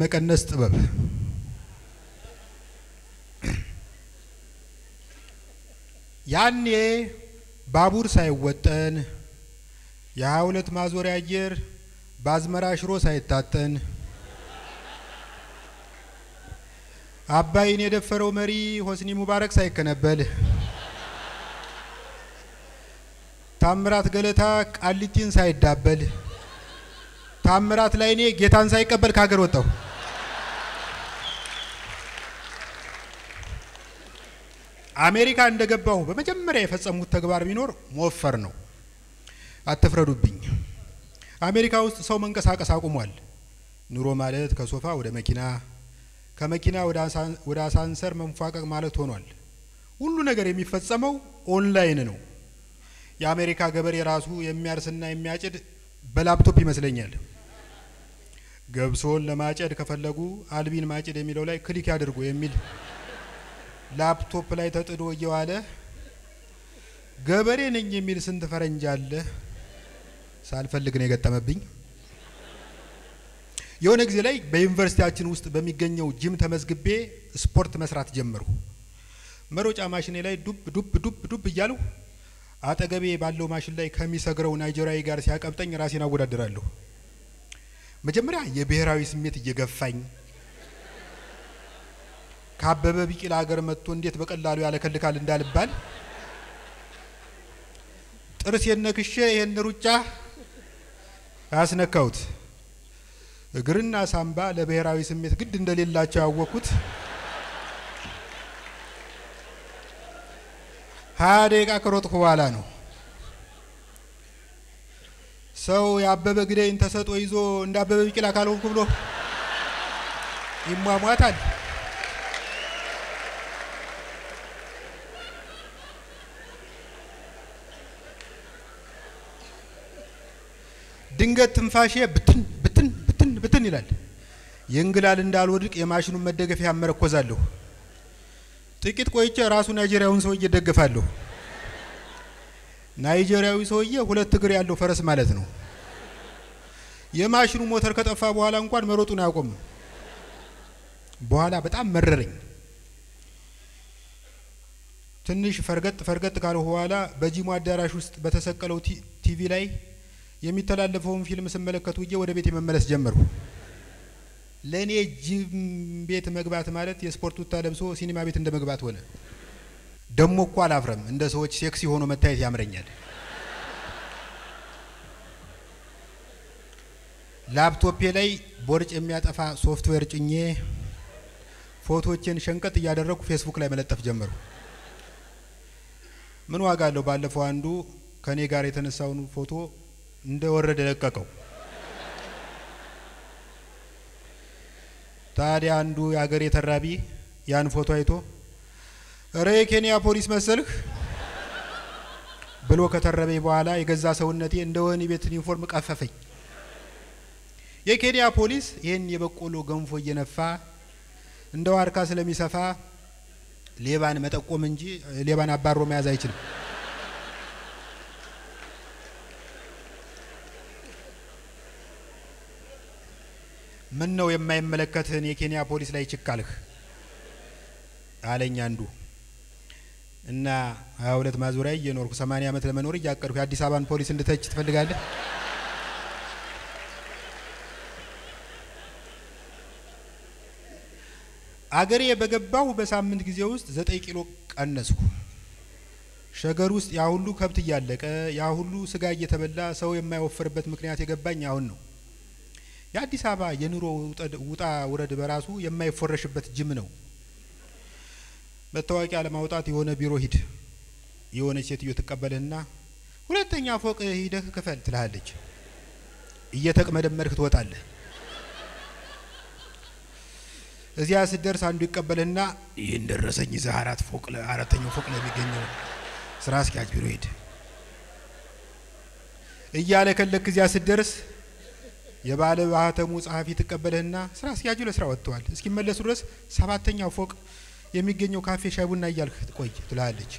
የመቀነስ ጥበብ ያኔ ባቡር ሳይወጠን የሀያ ሁለት ማዞሪያ አየር በአዝመራ ሽሮ ሳይታጠን አባይን የደፈረው መሪ ሆስኒ ሙባረክ ሳይከነበል ታምራት ገለታ ቃሊቲን ሳይዳበል ታምራት ላይኔ ጌታን ሳይቀበል ከሀገር ወጣው። አሜሪካ እንደገባሁ በመጀመሪያ የፈጸሙት ተግባር ቢኖር መወፈር ነው። አትፍረዱብኝ። አሜሪካ ውስጥ ሰው መንቀሳቀስ አቁሟል። ኑሮ ማለት ከሶፋ ወደ መኪና፣ ከመኪና ወደ አሳንሰር መንፏቀቅ ማለት ሆኗል። ሁሉ ነገር የሚፈጸመው ኦንላይን ነው። የአሜሪካ ገበሬ ራሱ የሚያርስና የሚያጭድ በላፕቶፕ ይመስለኛል። ገብሶን ለማጨድ ከፈለጉ አልቢን ማጭድ የሚለው ላይ ክሊክ ያድርጉ የሚል ላፕቶፕ ላይ ተጥዶ እየዋለ ገበሬ ነኝ የሚል ስንት ፈረንጅ አለ። ሳልፈልግ ነው የገጠመብኝ። የሆነ ጊዜ ላይ በዩኒቨርሲቲያችን ውስጥ በሚገኘው ጂም ተመዝግቤ ስፖርት መስራት ጀመርሁ። መሮጫ ማሽኔ ላይ ዱብ ዱብ ዱብ ዱብ እያልሁ አጠገቤ ባለው ማሽን ላይ ከሚሰግረው ናይጄሪያዊ ጋር ሲያቀብጠኝ ራሴን አወዳደራለሁ። መጀመሪያ የብሔራዊ ስሜት እየገፋኝ ከአበበ ቢቂላ ሀገር መጥቶ እንዴት በቀላሉ ያለከልካል እንዳልባል ጥርሴን ነክሼ ይህን ሩጫ አያስነካሁት። እግርና ሳምባ ለብሔራዊ ስሜት ግድ እንደሌላቸው ያወቅኩት ሀያ ደቂቃ ከሮጥኩ በኋላ ነው። ሰው የአበበ ግዳይን ተሰጦ ይዞ እንደ አበበ ቢቂላ ካልሆንኩ ብሎ ይሟሟታል። ድንገት ትንፋሼ ብትን ብትን ብትን ብትን ይላል። የእንግላል እንዳልወድቅ የማሽኑን መደገፊያ አመረኮዛለሁ። ጥቂት ቆይቼ ራሱ ናይጄሪያውን ሰውዬ እደገፋለሁ። ናይጄሪያዊ ሰውዬ ሁለት እግር ያለው ፈረስ ማለት ነው። የማሽኑ ሞተር ከጠፋ በኋላ እንኳን መሮጡን አያቆም። በኋላ በጣም መረረኝ። ትንሽ ፈርገጥ ፈርገጥ ካልሁ በኋላ በጂሙ አዳራሽ ውስጥ በተሰቀለው ቲቪ ላይ የሚተላለፈውን ፊልም ስመለከት ውዬ ወደ ቤት መመለስ ጀመርኩ። ለእኔ ጂም ቤት መግባት ማለት የስፖርት ቱታ ለብሶ ሲኒማ ቤት እንደ መግባት ሆነ። ደሞ እኮ አላፍረም። እንደ ሰዎች ሴክሲ ሆኖ መታየት ያምረኛል። ላፕቶፔ ላይ ቦርጭ የሚያጠፋ ሶፍትዌር ጭኜ ፎቶዎቼን ሸንቀጥ እያደረግኩ ፌስቡክ ላይ መለጠፍ ጀመሩ። ምን ዋጋ አለው? ባለፈው አንዱ ከእኔ ጋር የተነሳውን ፎቶ እንደ ወረደ ለቀቀው። ታዲያ አንዱ የአገሬ ተራቢ ያን ፎቶ አይቶ እረ የኬንያ ፖሊስ መሰልህ ብሎ ከተረበኝ በኋላ የገዛ ሰውነቴ እንደ ወህኒ ቤት ዩኒፎርም ቀፈፈኝ። የኬንያ ፖሊስ ይህን የበቆሎ ገንፎ እየነፋ እንደ ዋርካ ስለሚሰፋ ሌባን መጠቆም እንጂ ሌባን አባሮ መያዝ አይችልም። ምን ነው የማይመለከትህን የኬንያ ፖሊስ ላይ ችካልህ አለኝ አንዱ። እና ሀያ ሁለት ማዞሪያ እየኖርኩ ሰማንያ ዓመት ለመኖር እያቀድኩ የአዲስ አበባን ፖሊስ እንድተች ትፈልጋለህ? አገሬ በገባሁ በሳምንት ጊዜ ውስጥ ዘጠኝ ኪሎ ቀነስኩ። ሸገር ውስጥ ያ ሁሉ ከብት እያለቀ ያ ሁሉ ስጋ እየተበላ ሰው የማይወፍርበት ምክንያት የገባኝ አሁን ነው። የአዲስ አበባ የኑሮ ውጣ ውረድ በራሱ የማይፎረሽበት ጅም ነው። መታወቂያ ለማውጣት የሆነ ቢሮ ሂድ፣ የሆነች ሴትዮ ትቀበልህና ሁለተኛ ፎቅ ሂደህ ክፈል ትልሃለች። እየተቅመደመድክ ትወጣለህ። እዚያ ስትደርስ አንዱ ይቀበልህና ይህን ደረሰኝ ይዘህ አራት ፎቅ አራተኛው ፎቅ ላይ የሚገኘው ስራ አስኪያጅ ቢሮ ሂድ እያለ ከለክ እዚያ ስትደርስ የባለ ማህተሙ ጸሐፊ ትቀበልህና ስራ አስኪያጁ ለስራ ወጥተዋል፣ እስኪመለሱ ድረስ ሰባተኛው ፎቅ የሚገኘው ካፌ ሻይ ቡና እያልክ ቆይ ትልሃለች።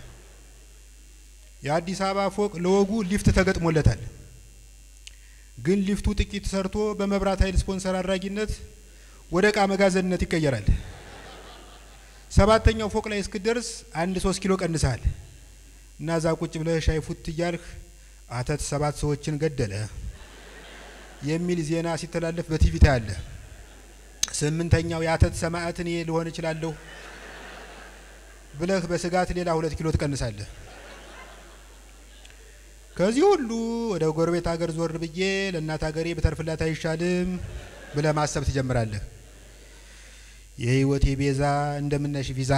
የአዲስ አበባ ፎቅ ለወጉ ሊፍት ተገጥሞለታል። ግን ሊፍቱ ጥቂት ሰርቶ በመብራት ኃይል ስፖንሰር አድራጊነት ወደ እቃ መጋዘንነት ይቀየራል። ሰባተኛው ፎቅ ላይ እስክደርስ አንድ ሶስት ኪሎ ቀንሰሃል እና እዛ ቁጭ ብለህ ሻይ ፉት እያልህ አተት ሰባት ሰዎችን ገደለ የሚል ዜና ሲተላለፍ በቲቪ ታያለህ። ስምንተኛው የአተት ሰማዕት እኔ ልሆን እችላለሁ ብለህ በስጋት ሌላ ሁለት ኪሎ ትቀንሳለህ። ከዚህ ሁሉ ወደ ጎረቤት ሀገር ዞር ብዬ ለእናት ሀገሬ ብተርፍላት አይሻልም ብለህ ማሰብ ትጀምራለህ። የህይወቴ ቤዛ እንደምነሽ ቪዛ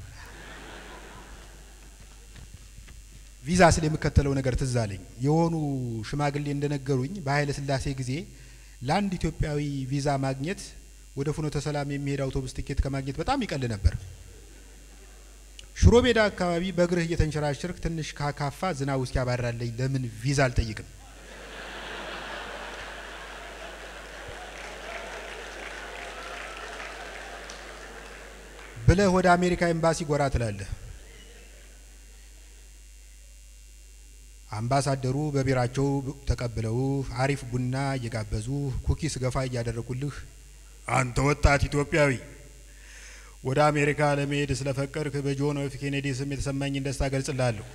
ቪዛ ስል የምከተለው ነገር ትዝ አለኝ። የሆኑ ሽማግሌ እንደነገሩኝ በኃይለ ሥላሴ ጊዜ ለአንድ ኢትዮጵያዊ ቪዛ ማግኘት ወደ ፍኖተ ሰላም የሚሄድ አውቶቡስ ትኬት ከማግኘት በጣም ይቀል ነበር። ሽሮ ሜዳ አካባቢ በእግርህ እየተንሸራሸርክ ትንሽ ካካፋ ዝናብ ውስጥ ያባራለኝ ለምን ቪዛ አልጠይቅም? ብለህ ወደ አሜሪካ ኤምባሲ ጎራ ትላለህ። አምባሳደሩ በቢራቸው ተቀብለው አሪፍ ቡና እየጋበዙ ኩኪስ ገፋ እያደረጉልህ አንተ ወጣት ኢትዮጵያዊ ወደ አሜሪካ ለመሄድ ስለፈቀድክ በጆን ኤፍ ኬኔዲ ስም የተሰማኝን ደስታ ገልጽልሃለሁ።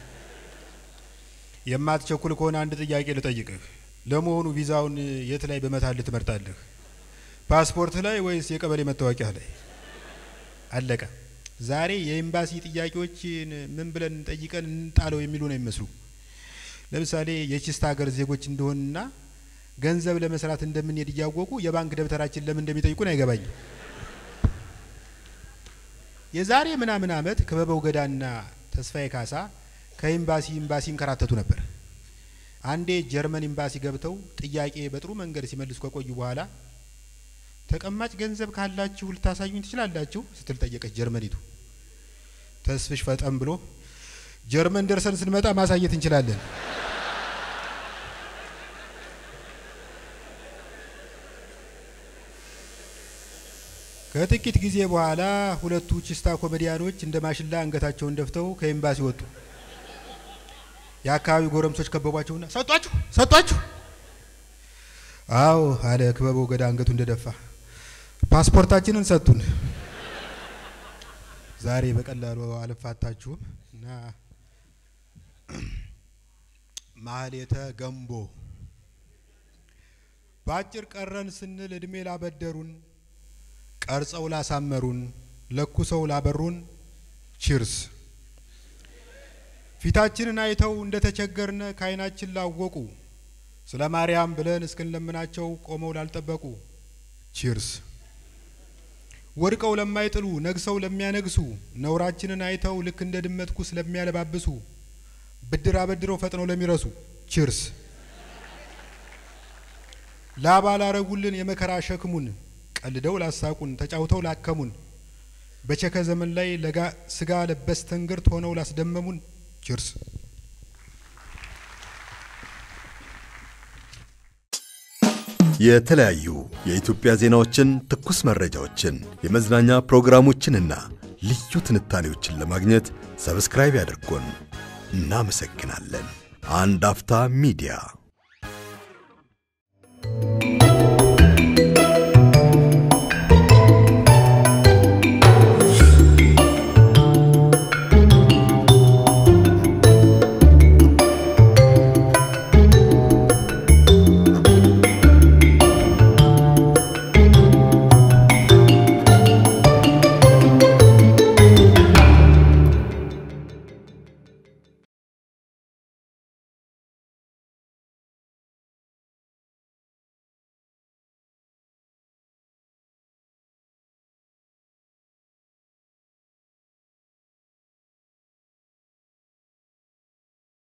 የማትቸኩል ከሆነ አንድ ጥያቄ ልጠይቅህ። ለመሆኑ ቪዛውን የት ላይ በመታልህ ትመርጣለህ? ፓስፖርት ላይ ወይስ የቀበሌ መታወቂያ ላይ? አለቀ። ዛሬ የኤምባሲ ጥያቄዎችን ምን ብለን ጠይቀን እንጣለው የሚሉ ነው የሚመስሉ። ለምሳሌ የቺስት ሀገር ዜጎች እንደሆንና ገንዘብ ለመስራት እንደምንሄድ እያወቁ የባንክ ደብተራችን ለምን እንደሚጠይቁን አይገባኝም። የዛሬ ምናምን ዓመት ክበበው ገዳና ተስፋዬ ካሳ ከኤምባሲ ኤምባሲ ይንከራተቱ ነበር። አንዴ ጀርመን ኤምባሲ ገብተው ጥያቄ በጥሩ መንገድ ሲመልሱ ከቆዩ በኋላ ተቀማጭ ገንዘብ ካላችሁ ልታሳዩኝ ትችላላችሁ ስትል ጠየቀች ጀርመኒቱ። ተስፍሽ ፈጠን ብሎ ጀርመን ደርሰን ስንመጣ ማሳየት እንችላለን። ከጥቂት ጊዜ በኋላ ሁለቱ ቺስታ ኮሜዲያኖች እንደ ማሽላ አንገታቸውን ደፍተው ከኤምባሲ ወጡ። የአካባቢው ጎረምሶች ከበቧቸውና ሰጧችሁ ሰጧችሁ? አዎ አለ ክበበው ገዳ አንገቱ እንደደፋ። ፓስፖርታችንን ሰጡን። ዛሬ በቀላሉ አልፋታችሁም እና ማህሌተ ገንቦ በአጭር ቀረን ስንል እድሜ ላበደሩን ቀርጸው ላሳመሩን ለኩሰው ላበሩን ቺርስ። ፊታችንን አይተው እንደ ተቸገርነ ከዓይናችን ላወቁ ስለ ማርያም ብለን እስክንለምናቸው ቆመው ላልጠበቁ ቺርስ። ወድቀው ለማይጥሉ ነግሰው ለሚያነግሱ ነውራችንን አይተው ልክ እንደ ድመት ኩስ ለሚያለባብሱ ብድር አበድረው ፈጥነው ለሚረሱ ቺርስ። ላባ ላረጉልን የመከራ ሸክሙን ቀልደው ላሳቁን ተጫውተው ላከሙን በቸከ ዘመን ላይ ለጋ ስጋ ለበስ ትንግርት ሆነው ላስደመሙን ቺርስ። የተለያዩ የኢትዮጵያ ዜናዎችን፣ ትኩስ መረጃዎችን፣ የመዝናኛ ፕሮግራሞችንና ልዩ ትንታኔዎችን ለማግኘት ሰብስክራይብ ያድርጉን። እናመሰግናለን። አንድ አፍታ ሚዲያ